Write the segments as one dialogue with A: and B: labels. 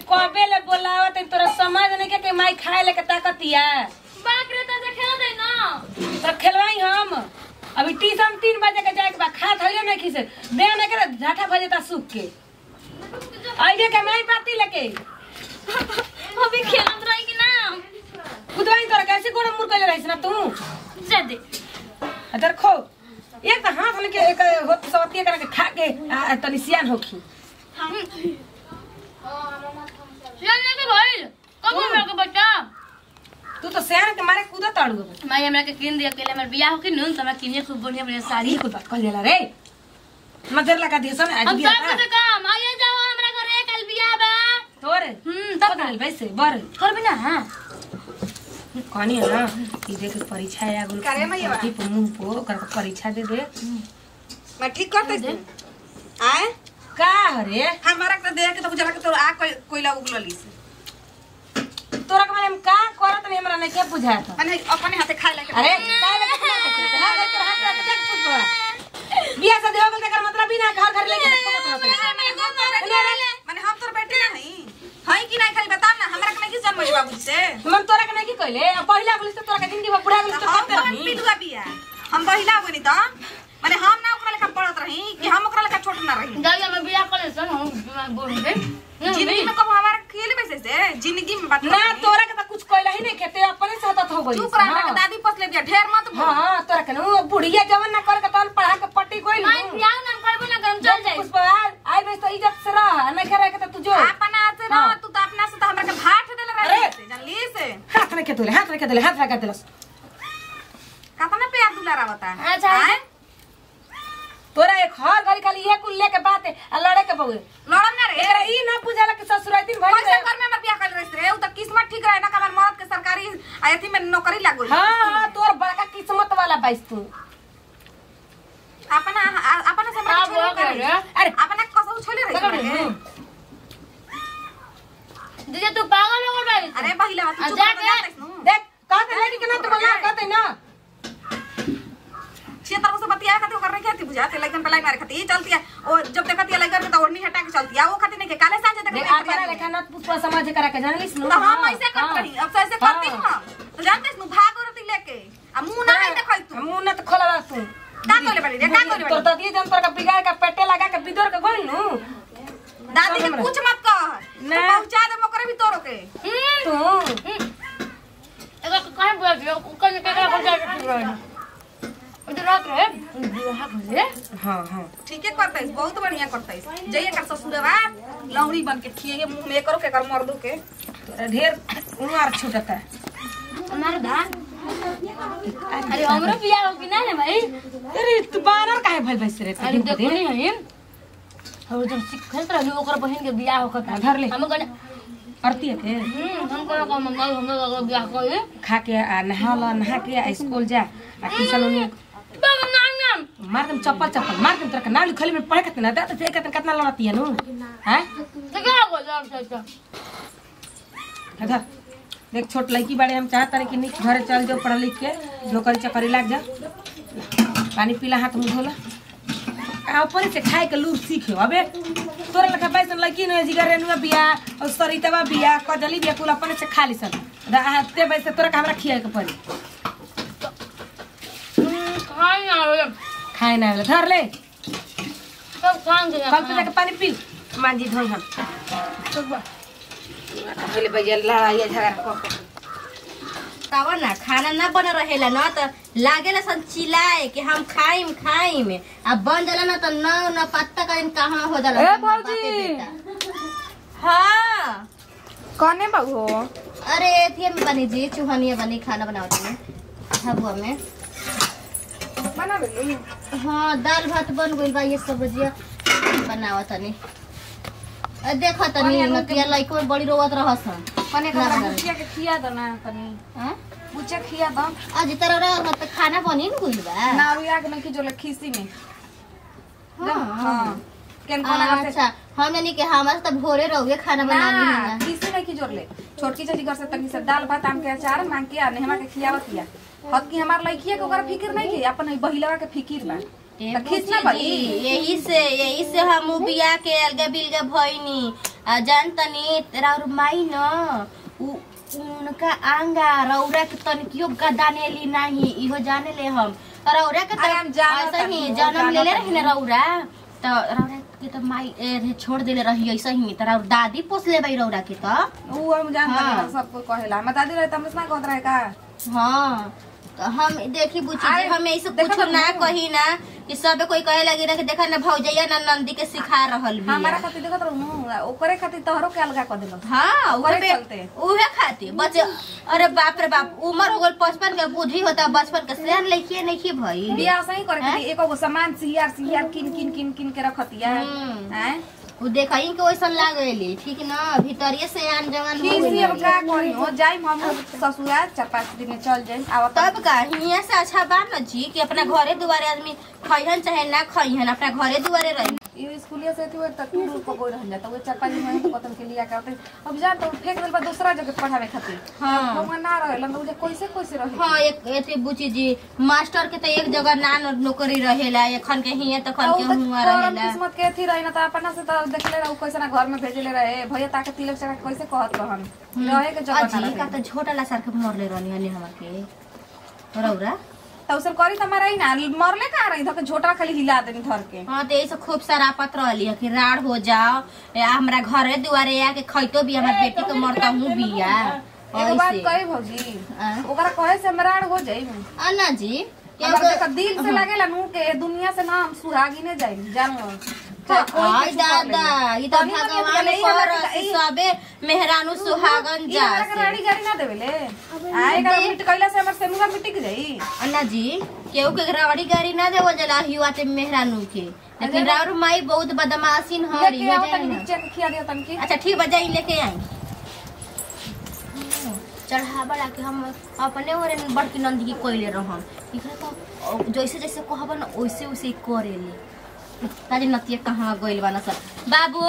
A: कबे ले बोलावत है तोरा समझ नहीं के कि माई खाए ले के ताकतिया
B: बाक रे त खेल दे ना
A: तब खेलवाई हम अभी ट्यूशन तीन बजे के जाए के बाद खा थइयो नहीं खिसे दे नहीं करे झाठा बजे ता सूख के आइए के माई पाती लेके
B: अभी खेलत रही कि ना
A: खुदवाई तोरा कैसे गोड़ मुर के रहिस ना तू
B: जा दे
A: अदर खो एक तो हाथ लेके एक होत सवतिया करके खा के आ, तनी सियान होखी
B: चलने के भइल कब मेरे के बच्चा
A: तू तो सियान के मारे कूदा ताड़ू
B: माई हमरा के किन दिया अकेले हमर बियाह हो के नून त हमरा किने खूब बढ़िया बढ़िया साड़ी
A: कुल बात कह जाला रे मजर लगा दिए सन आज
B: हम
A: बिया
B: सब से काम आइए जाओ हमरा घरे कल बियाह बा
A: तोरे
B: हम्म
A: तब
B: तब
A: ना वैसे बर
B: करबे ना हां
A: कहानी है ना कि देख परीक्षा आ गुल
C: करे मैया?
A: की पे मुंह पो कर के परीक्षा दे दे
C: मैं ठीक करते
B: दे।
C: आए
A: का हरे
C: हमारा के देख के तो बुझला के तो आ कोई कोइला उगलली से
A: तोरा के माने हम का करत नहीं हमरा नहीं के बुझाता
C: माने अपने हाथे खाए लेके
A: अरे का लगे तू ना करते? हां ले तोरा हाथ रख देख कुछ बा बियाह से देहो बोल कर मतलब ही ना घर घर लेके
C: माने हम तोर बेटे नहीं हई कि नहीं खाली बताम ना हमरा के नहीं किस जन्म बाबूजी से
A: हम तोरा के नहीं की कहले अब पहिला गुलिस तो तोरा के जिंदगी में बुढ़ा गुलिस तो
C: हम
A: करते
C: कौन
A: नहीं
C: पिलुआ बिया हम बहिला बनी त माने हम ना ओकरा लेखा पढ़त रही कि हम ओकरा लेखा छोट ना रही
B: दादी हम बियाह कर सन हम बोल दे
C: जिंदगी में कब हमारा खेल बैसे से जिंदगी में बात
A: ना तोरा के तो कुछ कहला ही नहीं खेते अपने से होता हो गई
C: चुप रह के दादी पसले बिया ढेर मत बोल
A: हां तोरा के ना बुढ़िया जवन ना कर के तन पढ़ा के पट्टी कोई
B: माई बियाह ना करबो ना करम चल जाए
A: पुष्पा आई बस तो इज्जत से रह नहीं करे के तो तू जो
C: अपना से ना
A: हाँ।
C: तू तो अपना से तो हमरा के भाट देले
A: अरे।
C: रही से जानली से
A: हाथ नहीं खेतले हाथ नहीं खेतले हाथ लगा देलस
C: कतना प्यार दुलारा बता
B: अच्छा।
C: आए?
A: तोरा एक हर घड़ी खाली ये कुल लेके बात है आ लड़े के बउए
C: लड़म ना रे
A: एकरा ई ना बुझाला कि ससुराल दिन भइल
C: पैसा
A: रहे।
C: कर में हमर बियाह कर रही रे उ त किस्मत ठीक रहे ना कि हमर मर्द के सरकारी अथी में नौकरी लागो
A: हाँ हाँ तोर बड़का किस्मत वाला बाइस तू
C: अपना आ- अपना से हमरा
B: का
C: छोड़ी
B: बोल
C: कर
B: रे?
A: अरे
C: अपना कसौ छोड़ी रही
A: पकड़
C: हमरा के।
B: दीदी तू पागल हो गई
C: अरे बहिला तू
B: आ,
C: चुप
B: जाके।
C: कर जाते नु
A: देख कहते लड़की के ना तो मना कहते ना
C: क्षेत्र से बतिया खाती ओकर नहीं खाती बुझा ते लइकन पलाई मारे खाती चलती है ओ जब देखती है लइकन के तो ओढ़नी हटा के चलती है वो खाती नहीं के काले सांझे
A: देख
C: देखती
A: आपरा लेखा ना पुष्पा समाज करा के जानलिस नु
C: तो हम ऐसे करत रही अब से ऐसे करती हूं हम तो जानते नु भाग औरती लेके आ मुंह ना नहीं देखई तू
A: मुंह ना तो खोलवा तू
C: का कोले बड़ी रे का कोले
A: तोर
C: बड़ी
A: दादी जन तोर का बिगाड़ का पेटे लगा के बिदर के गइल नु
C: दादी के
A: हमरा।
C: कुछ मत कह
A: ना।
C: ना पहुंचा दे मोकरे भी तोरो के
A: तू
B: एगो कहां बोल दियो ओकर के का कर जाए उधर रात रे बियाह करे
A: हां हां
C: ठीके करतै बहुत बढ़िया करतै जइए कर ससुरवा लौड़ी बन के खिए मुंह में करो के कर मर्दू के
A: तोरा ढेर उमार छूटता
B: हमारे दा अरे हमरो बियाह हो कि ना रे भाई
A: अरे तू बानर काहे भइल बैस रे
B: अरे देखो नहीं है और जब सिखत रहली ओकर बहन के बियाह होकर था
A: धर ले।
B: हम गने
A: आरती है के
B: हम्म हम को का मम्मा हम लोग बियाह करे
A: खा के आ नहा ला नहा के आ स्कूल जा आ ट्यूशन में
B: बाबा नाम नाम
A: मार दम चप्पल चप्पल मार दम तोरा के नाम लिखली में पढ़े कितना दे तो कितना कितना लड़ती है नु हैं
B: तो क्या हो जाओ चाचा
A: इधर देख छोट लड़की बाड़े हम चाहत रहे कि नहीं घरे चल जाओ पढ़ लिख के नौकरी चाकरी लाग जा पानी पीला हाथ मुंह धोला आ ऊपर से खाए के लूर सीखे अबे तोरा लखा पैसा लड़की न जिगर रेनुआ बिया और सरितवा बिया कजली बिया कुल अपने से खा ली सन ते वैसे तोरा के हमरा खियाए के पड़ी
B: खाई ना रे
A: खाए ना वाला धर ले
B: सब खान के
A: कल पे जाके पानी पी मांजी धोई हम पहले भैया लड़ाई झगड़ा कर के
D: तब ना खाना ना बन रहेला ना तो लागेला सन चिल्लाए कि हम खाइम खाइम आ बन जाला ना तो न न पत्ता का कहाँ हो जाला
E: ए,
D: सब बापे
E: भौजी।
D: बेटा। हाँ
E: कौने बाबू हो
D: अरे एथिए में बनी जी चूहनिया बनी खाना बनावत में हबुआ में
E: बना देलू
D: हाँ दाल भात बन गइल बा ये सब्जिया बनावत तनी अ, देखा तनी नतिया लइको में बड़ी रोवत रहसन
E: कने
D: ना
E: का
D: बना
E: बुचिया के खिया दो ना तनी
D: हाँ?
E: बुचिया खिया दो
D: आज तरह रह त खाना बनी न गइल बा
E: ना रुया के नहीं जो खीसी में
D: हाँ
E: हां केन कोना से
D: अच्छा हम यानी कि हमारे तो भोरे रहोगे खाना बना ली
E: ना
D: है
E: खीसी नहीं की जोर ले छोटकी चाची घर से तनी से दाल भात आम के अचार मांग के आने हमरा के खियावत किया हत की हमार लइकिया के ओकरा फिकिर नहीं की अपन बहिलवा के फिकिर बा
D: ए
E: त खींच ना
D: बुच्ची जी,
E: पड़ी
D: यही से यही से हम बिया के अलगा बिलगा भइनी आ जान तनी तेरा और माई न उ उनका आंगा रौरा के तनिकियो गदानेली नहीं इहो जाने ले हम रौरा के
E: अरे हम जानत
D: ऐसे ही
E: हनी, वो
D: जन्म ले ले
E: जानत
D: रही ना रौरा तो रौरा के तो माई ए, रे, छोड़ देले रही ऐसे ही तेरा और दादी पोस ले भाई रौरा के तो
E: ऊ हम जानता
D: हाँ।
E: नहीं सबको कहेला हम दादी रहे तमस ना कहत रहे का
D: हाँ तो हम देखी बुची
E: अरे,
D: हम ऐसे
E: देखो
D: कुछ
E: तो
D: ना
E: मुँह।
D: कही ना कि सब कोई कहे लगी ना कि देखा ना भौजैया ना नंदी के सिखा रहल भी
E: हमारा खातिर देखत रहू ओकरे खातिर तोहरो के अलगा कर देलो
D: हाँ
E: ओकरे
D: उहे
E: चलते।
D: उहे खातिर बच्चे अरे बाप रे बाप उम्र हो गल बचपन के बुद्धि होता बचपन के सियान लइकिए नहीं की भई
E: बियाह सही करे खातिर एको गो सामान सियार सियार किन किन किन किन के रखतिया
D: हम्म।
E: हैं
D: उ देखई के वैसन लागेली ठीक ना भीतरिए से आन जवान हो
E: किसी अब
D: गइली।
E: का करी हो जाई हम ससुराल चार पाँच दिन में चल जाई आवत
D: तब का हियां से अच्छा बा न जी कि अपना घरे दुआरे आदमी खइहन चाहे ना खइहन अपना घरे दुआरे रही
E: ये स्कूलिया से थी त टूर को कोई रह जाता वो चार पाँच दिन में तो कतन के लिया करते अब जा तो फेंक देल बा दूसरा जगह पढ़ावे खातिर
D: हाँ
E: हम ना रहेला तो उजे कैसे कैसे रहे
D: हाँ एक एते बुची जी मास्टर के तो एक जगह ना न- नौकरी रहेला एखन के हियां तो खन के हुआ
E: करम
D: रहेला
E: किस्मत के थी रही ना तो अपना से तो देखले रहू कैसे ना घर में भेजले रहे भैया ताके तिलक चका कैसे कहत रहन रहे के जगह ना
D: अजी का
E: रहे
D: तो छोटा ला सर के मरले रहनी हनी हमरा के रौरा
E: तो उसे करी त हमारा ही ना मरले का रही धके झोटा खाली हिला देनी धर के
D: हाँ तो ऐसे खूब सारा पत्र रहली है कि राड़ हो जाओ या हमरा घरे दुआरे आके खैतो भी हमार बेटी के मरता हूँ बिया
E: एगो बात
D: ऐसे
E: कही भौजी
D: आ?
E: ओकरा कहे से मराड़ हो जाई
D: अन्ना जी
E: हमरा
D: क्योंकि-
E: देखा दिल से लागेला नु के दुनिया से ना हम सुहागी ने जाई जानो
D: आई दादा ई तो
E: तनी मनी
D: भगवान
E: अकेले ही हमरा
D: कर
E: के- ई-
D: सबे मेहरानू सुहागन
E: ई
D: जा
E: हमरा के राड़ी गाड़ी ना देवेले आ एकर मिट कइला से हमर सेनुआ मिटिक जाई
D: अन्ना जी केहू के रावड़ी गाड़ी ना देवल जला हिवा ते मेहरानू के लेकिन राउर माई बहुत बदमाशीन हरी
E: लेके
D: हो
E: आओ
D: जाए
E: तनी
D: ना।
E: नीचे के खिया दियो तनी की
D: अच्छा ठीक बजाई लेके आई चढ़ा बढ़ा के हम अपने ओरे बड़की नंदी की कोइले रहम इकरा तो जैसे जैसे कहब ना वैसे वैसे ही करेले ताजी नतिया कहाँ गइल बा ना सर बाबू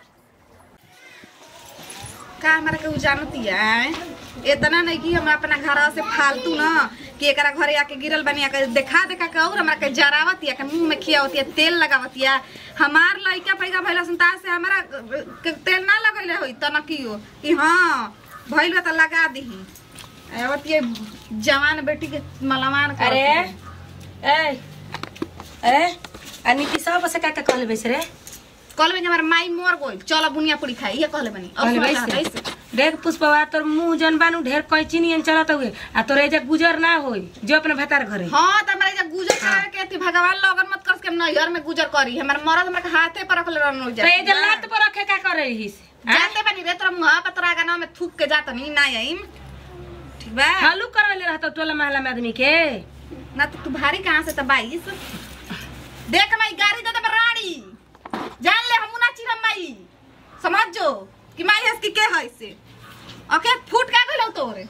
C: का हमरा के जानती है इतना नहीं कि हमरा अपना घर से फालतू ना कि एकरा घरे आके गिरल बनी आके देखा देखा के और हमरा के जरावत या के मुंह में खियावत या तेल लगावत या हमार लइका पैका भइला संता से हमरा के तेल ना लगैले होई तनकियो कि हाँ भइल बा त लगा दीही आवत ये जवान बेटी के मलमान करत
A: अरे
C: है।
A: ए ए आ नीति सब से का का कहले बैस रे
C: कल में हमार माई मर गइल चल बुनिया पूरी खाई ये कहले बनी अब
A: कहले
C: सुना
A: बैस
C: चाहत ऐसे।
A: देख पुष्पवा तोर मुंह जन बानू ढेर कैची नियन चलत हुए आ तोर एजा गुजर ना होई जो अपने भतार घरे
C: हाँ त हमरा एजा गुजर करे के थी भगवान लगन मत कर के हम नैहर में गुजर करी हमर मरद हमरा के हाथे पर रखले रहन
A: तो एजा लात पर रखे का करे रहीस
C: जानते बनी रे तोरा मुहा पर तोरा गाना में थूक के जात नहीं ना आईम ठीक बा
A: हालू करवले रहत टोला महला में आदमी के
C: ना तो तू भारी कहाँ से त बाईस देख माई गाड़ी दे दे रानी जान ले हमू ना चिरम माई समझ जो कि माई हस की के है से ओके फूट का गइल तोरे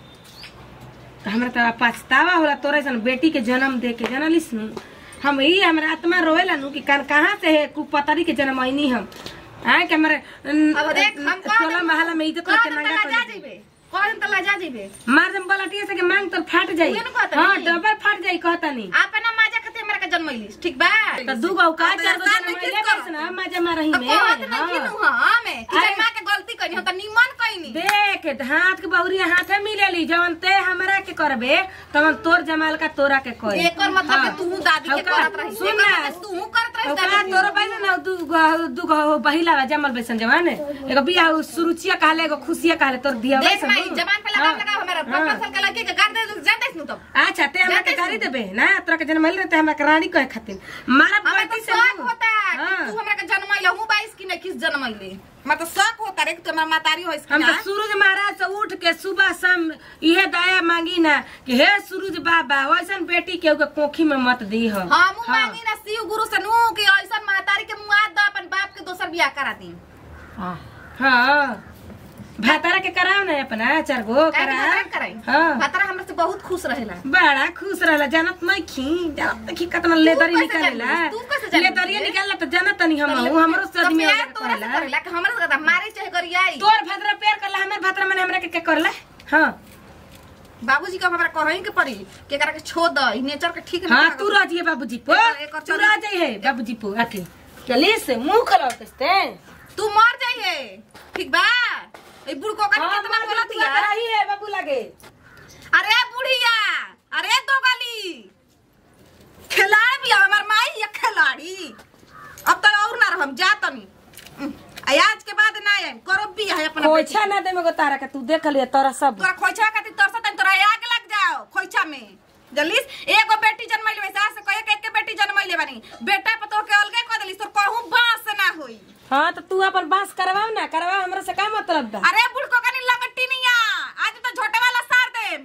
A: तो हमरा तो पछतावा होला तोरे सन बेटी के जन्म दे के जनलिस नु हम ई हमरा आत्मा रोवेला नु कि कान कहाँ से है कुपतरी के जन्म आईनी हम आ के हमरे
C: अब देख हम कह
A: टोला महला में इज्जत करके नंगा
C: जा
A: कर
C: जेबे कौन तला जा जेबे
A: मार दम बलटिया से के मांग तो फाट जाई
C: उहे न कहता
A: हां
C: नी।
A: डबल फाट जाई कहता नी
C: अपना माजा खातिर हमरा के जन्मैलिस ठीक बा
A: तो दू गो का
C: अब
A: चार गो
C: एहसान
A: जन्म
C: किस
A: ले
C: कर?
A: बस ना मजा मारही
C: तो
A: में
C: कहत नहीं
A: हाँ।
C: किनु हां में कि
A: अरे-
C: जब मां के गलती कइनी हो त निमन कइनी
A: देख हाथ के बहुरी हाथे मिलेली जवन ते हमरा के करबे तवन तोर जमाल का तोरा के कोई
C: एकर मतलब कि तू दादी के करत रही
A: सुन ना
C: तू करत रही
A: ओकरा तोरो बैसे ना दू गो- दू गो बहिला बा जमल बैसन जवान एगो बियाह सुरुचिया कहले एगो खुशिया कहले तोर दिया
C: देख माई जबान पे लगाम लगाओ हमारा पापा साल के लड़की के गाड़ दे जान देस नु तो
A: अच्छा ते हमरा के
C: जाते
A: गाड़ी देबे ना तोरा के जन्म मिल रहते हमरा के रानी कहे खातिर मारा
C: हमें तो
A: बाटी से
C: शौक
A: मुंह।
C: होता है कि
A: हाँ।
C: तू हमरा के जन्मैले हूं 22 की नहीं किस जन्मैले मैं तो शौक होता रे कि तू हमारा मातारी होइस कि
A: हम तो
C: ना
A: सूरज महाराज से उठ के सुबह शाम इहे दया मांगी ना कि हे सूरज बाबा वैसन बेटी के ओके कोखी में मत दी हो
C: हम मांगी ना शिव गुरु से नु कि ऐसा मातारी के मुआ द अपन बाप के दोसर बियाह करा दी
A: हाँ भातारा के कराओ ना अपना चार गो
C: काहे
A: करा
C: भातारा के कराई
A: हाँ
C: भातारा हमरा से बहुत खुश रहेला
A: बड़ा खुश रहला जानत नहीं खी जानत नहीं खी कितना लेदरी
C: कैसे
A: निकालेला
C: जानिस? तू कैसे जानिस
A: लेदरिया
C: रे?
A: निकालला तो जानत नहीं हम हूं, हमरो से
C: तो
A: आदमी
C: प्यार
A: आगे
C: तोरा से
A: करेला
C: करेला कि हमरा से करता मारे चाहे करियाई
A: तोर भद्रा प्यार करला हमर भद्रा मने हमरा के के करला हाँ
C: बाबूजी का हमरा कहीं के पड़ी कि एकरा के छोड़ द ई नेचर के ठीक
A: हाँ
C: नहीं
A: तू रह जिए बाबूजी पो
C: एकर- एकर
A: तू रह जाइए बाबूजी पो आके चली से मुंह खराब करते
C: तू मर जाइए ठीक बा ए बुड़को का
A: हाँ,
C: कितना
A: मार
C: बोलत
A: तू आता रही है बाबू लगे
C: अरे बुढ़िया अरे दो गली खिलाड़ी भी है, हमार माई या खिलाड़ी अब तो और ना रहम जा तनी उम, आ आज के बाद ना आए करो भी है अपना बेटी
A: खोइछा ना दे मगो तारा के तू देख लिया तोरा सब
C: तोरा खोइछा खातिर तरसत तनी तोरा आग लग जाओ खोइछा में जल्दीस एगो बेटी जन्मैले वैसे आज से कहे के एक बेटी जन्मैले बानी बेटा पे तो के अलगे कर देली तोर कहूं बास ना होई
A: हाँ तो तू अपन बांस करवाओ ना करवाओ हमरा से का मतलब बा
C: अरे बुढ़को कनी लगट्टी नहीं आ आज तो झोटे वाला सार दे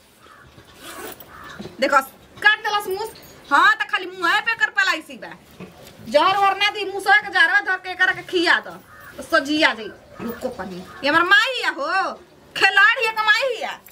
C: देखो काट देलस मुंह हाँ तो खाली मुंह पे कर पलाई सी बा जहर वर ना दी मुंह के जहरवा धर के कर के खिया दो तो सजिया जाई रुको कनी ये हमर माई है हो खिलाड़ी है कमाई है